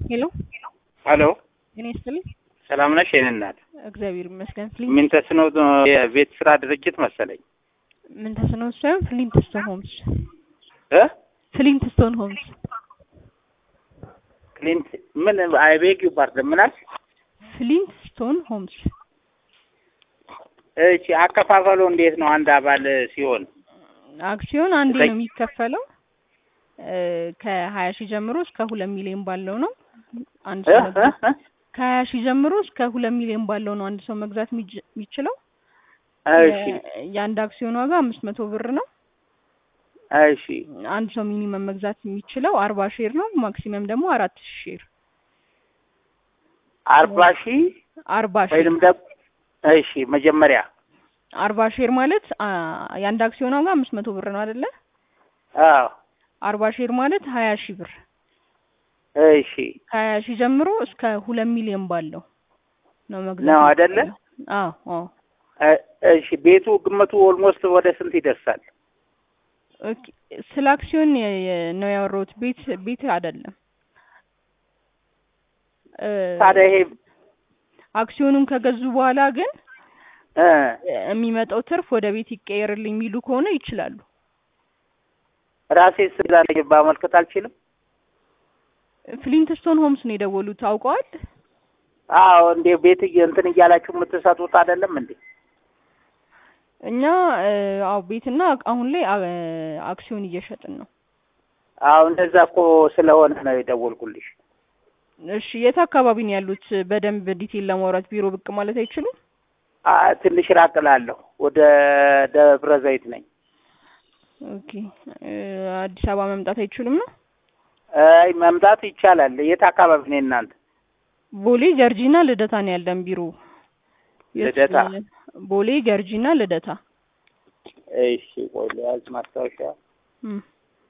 ሄሎ ሄሎ እኔ ይስጥልኝ። ሰላም ነሽ? የኔ እናት እግዚአብሔር ይመስገን። ምን ተስኖ የቤት ስራ ድርጅት መሰለኝ ምን ተስኖ ሳይሆን ፍሊንትስቶን ሆምስ እ ፍሊንትስቶን ሆምስ ክሊንት ምን አይቤግ ፓርት ምናል ፍሊንትስቶን ሆምስ እቺ አከፋፈሉ እንዴት ነው? አንድ አባል ሲሆን አክሲዮን አንዴ ዘጠኝ- ነው የሚከፈለው እ ከሀያ ሺህ ጀምሮ እስከ ሁለት ሚሊዮን ባለው ነው አንድ እ ሰው እ መግዛት እ? ከሀያ ሺህ ጀምሮ እስከ ሁለት ሚሊዮን ባለው ነው አንድ ሰው መግዛት የሚጅ- የሚችለው እሺ የ- የአንድ አክሲዮን ዋጋ አምስት መቶ ብር ነው። እሺ አንድ ሰው ሚኒመም መግዛት የሚችለው አርባ ሼር ነው። ማክሲመም ደግሞ አራት ሺህ ሼር አርባ ሺህ አርባ ሼር ወይንም ደግሞ እሺ መጀመሪያ አርባ ሼር ማለት አ የአንድ አክሲዮን ዋጋ አምስት መቶ ብር ነው አይደለ? አዎ አርባ ሼር ማለት ሀያ ሺህ ብር እሺ ከሀያ ሺህ ጀምሮ እስከ ሁለት ሚሊዮን ባለው ነው መግዛት ነው አይደለ? የሚቻለው። አዎ አዎ እ- እሺ ቤቱ ግምቱ ኦልሞስት ወደ ስንት ይደርሳል? ኦኬ ስለ አክሲዮን የ- የ- ነው ያወራሁት። ቤት ቤት አይደለም። እ ታዲያ ይሄ አክሲዮኑን ከገዙ በኋላ ግን እ የሚመጣው ትርፍ ወደ ቤት ይቀየርልኝ የሚሉ ከሆነ ይችላሉ። ራሴ ስዛ ማመልከት አልችልም? ፍሊንትስቶን ሆምስ ነው የደወሉት። አውቀዋል? አዎ እንዴ ቤት እየ- እንትን እያላችሁ የምትሰጡት አይደለም እንዴ? እኛ እ አዎ ቤትና አሁን ላይ አ- አክሲዮን እየሸጥን ነው። አዎ እንደዛ እኮ ስለሆነ ነው የደወልኩልሽ። እሺ የት አካባቢ ነው ያሉት? በደንብ ዲቴል ለማውራት ቢሮ ብቅ ማለት አይችሉም? አ ትንሽ ራቅ እላለሁ። ወደ ደብረ ዘይት ነኝ። ኦኬ እ አዲስ አበባ መምጣት አይችሉም ነው? አይ መምጣት ይቻላል። የት አካባቢ ነው እናንተ? ቦሌ ገርጂና ልደታ ነው ያለን ቢሮ። የት- ልደታ? ቦሌ ገርጂና ልደታ። እሺ ቆይ ልያዝ ማስታወሻ። እም።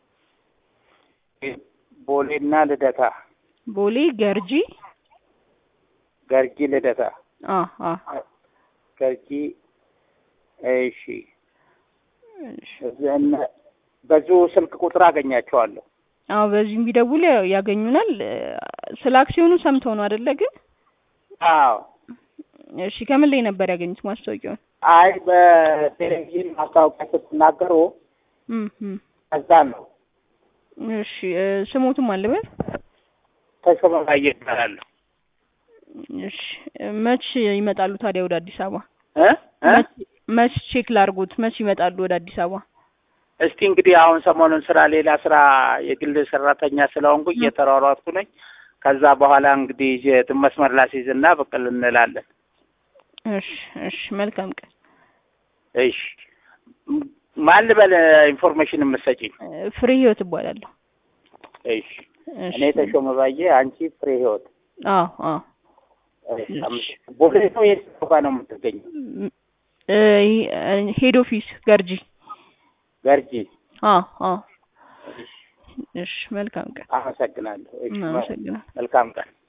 ቦሌና ልደታ፣ ቦሌ ገርጂ ገርጂ ልደታ፣ አ አ ገርጂ። እሺ እሺ። እዚህ እነ- በዚሁ ስልክ ቁጥር አገኛቸዋለሁ። አዎ በዚህም ቢደውል ያው ያገኙናል። እ ስለ አክሲዮኑ ሰምተው ነው አይደለ? ግን አዎ እሺ ከምን ላይ ነበር ያገኙት ማስታወቂያውን? አይ በቴሌቪዥን ማስታወቂያ ስትናገሩ እም እም። ከዛ ነው እሺ እ ስሞቱም አለበት? ተሾመ ባየ ይባላለሁ። እሺ እ መች ይመጣሉ ታዲያ ወደ አዲስ አበባ? እ እ መች መች ቼክ ላድርጉት? መች ይመጣሉ ወደ አዲስ አበባ? እስቲ እንግዲህ አሁን ሰሞኑን ስራ ሌላ ስራ የግል ሰራተኛ ስለሆንኩ እየተሯሯጥኩ ነኝ። ከዛ በኋላ እንግዲህ የት- መስመር ላስይዝና ብቅል እንላለን። እሺ እሺ መልካም ቀን። እሺ ም- ማን ልበል ኢንፎርሜሽን የምትሰጪኝ? እ ፍሬ ህይወት እባላለሁ። እሺ እሺ እኔ ተሾመ ባየ፣ አንቺ ፍሬ ህይወት። አዎ አዎ እሺ፣ አመሰግናለሁ። ቦሌ ነው የት ቦታ ነው የምትገኘው? ም- እ ሄድ ኦፊስ ገርጂ። ገርጂ። አዎ አዎ እሺ፣ እሺ መልካም ቀን። አመሰግናለሁ። እሺ፣ አመሰግናለሁ። መልካም ቀን።